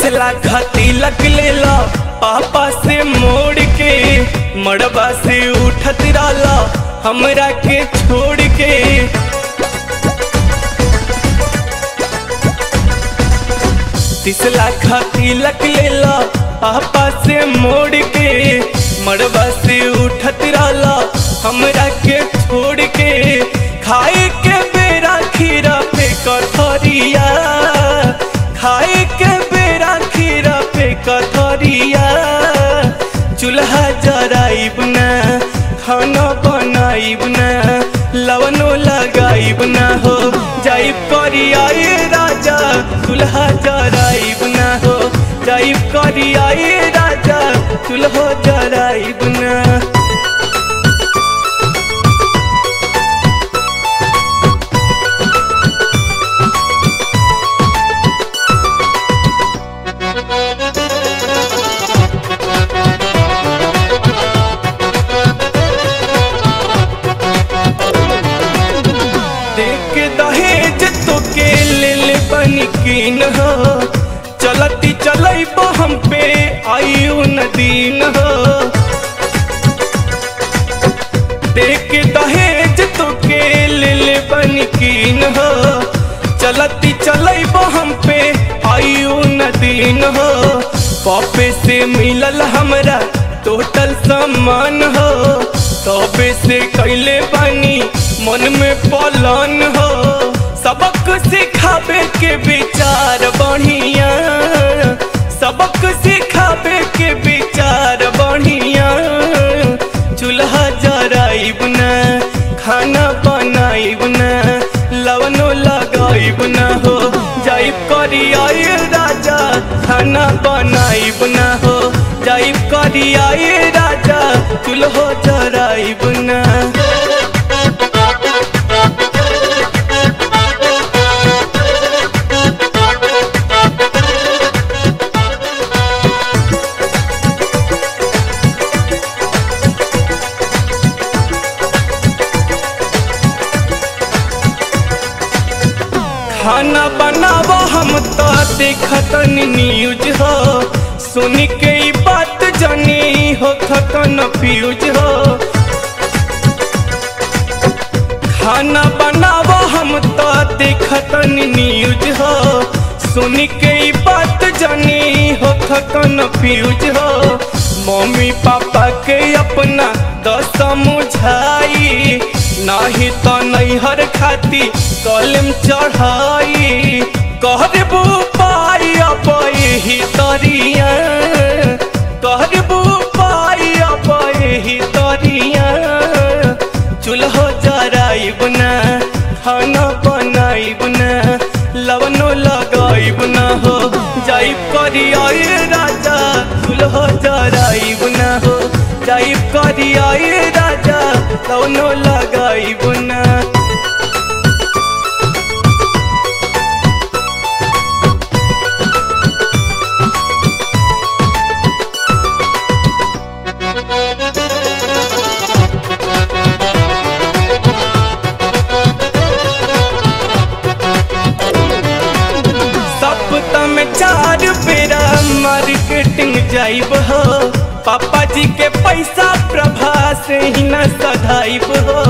लाख तिलक लेला पापा से मोड़ के मड़बा से उठत रहला हमरा के छोड़ के तीस लाख तिलक लेला पापा से मोड़ के मड़बा से उठत रहला हमरा के छोड़ के खाए के बेरा खीरा पे कथरिया खाए के बेरा खीरा पे कथरिया चूल्हा जराइब ना खाना बनाइब ना लवनो लगाइब ना हो जाइब करिया ये राजा चूल्हा जराइब ना हो जाइब करिया ये राजा चूल्हा जराइब ना देख दहेज तो के लेल बनी कीन हो चलती चलब हम पे आयु नदीन हो देख दहेज तो के लेल बनी कीन हो चलती चलब हम पे आयु नदीन हो पापे से मिलल हमरा टोटल सम्मान हो तबे से कैले बानी मन में पलन हो सबक सिखावे के विचार बढ़िया सबक सिखावे के विचार बढ़िया चूल्हा जराइब ना खाना बनाइब ना लवनो लगाइब ना हो जाइब करिया ये राजा खाना बनाइब ना हो जाइब करिया ये राजा चूल्हो जराइब ना खाना बनाबो हम तो देखतन न्यूज हो सुन के ई बात जानी हो खतन फ्यूज हो खाना बनाबो हम तो देखतन न्यूज हो सुन के ई बात जानी हो खतन फ्यूज हो मम्मी पापा के अपना दस समझाई नाही तो नैहर खाती कलम चढ़ाई कहबू पाई अब ही तरिया कहबू पाई अब ही तरिया चूल्हो जराइब ना खाना बनाइब ना लवनो लगाइब ना हो जाइब करिया ये राजा चूल्हो जराइब ना हो जाइब करिया ये राजा लवनो लगाइब ना सप्ताह में चार बेरा मार्केटिंग जाइब हो पापा जी के पैसा प्रभा से ही न सधाइब हो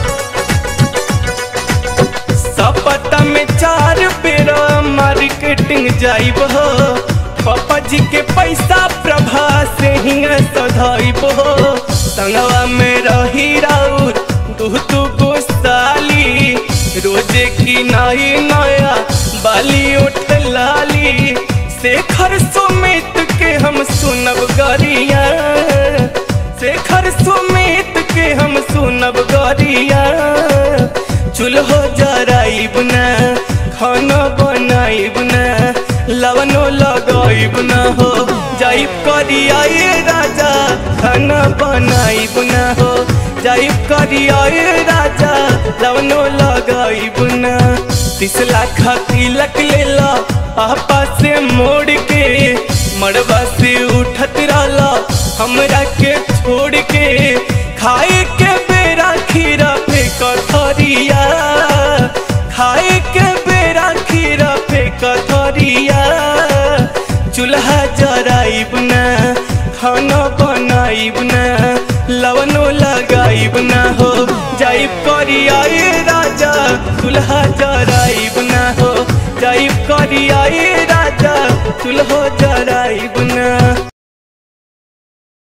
सप्ताह में चार बेरा मार्केटिंग जाइब हो पापा जी के पैसा प्रभा से ही न सधाइब हो संगवा में रही राउर दू दू गो साली रोजे की नई नया बाली उठ लाली शेखर सुमित के हम सुनब गरिया शेखर सुमित के हम सुनब गरिया चूल्हो जराइब ना खाना बनाइब ना लवनो लगाइब ना हो जाइब करिया ये राजा खाना बनाइब ना हो जाइब करिया ये राजा लवनो लगाइब ना तीस लाख तिलक लेला पापा से मोड़ के मड़बा से उठत रहला हमरा के छोड़ के खाए के बेरा खीरा पे कथरिया खाए के बेरा खीरा पे कथरिया चूल्हा जाइब ना खाना बनाइब ना लवनो लगाइब ना हो जाइब करिया ए राजा दुल्हा जा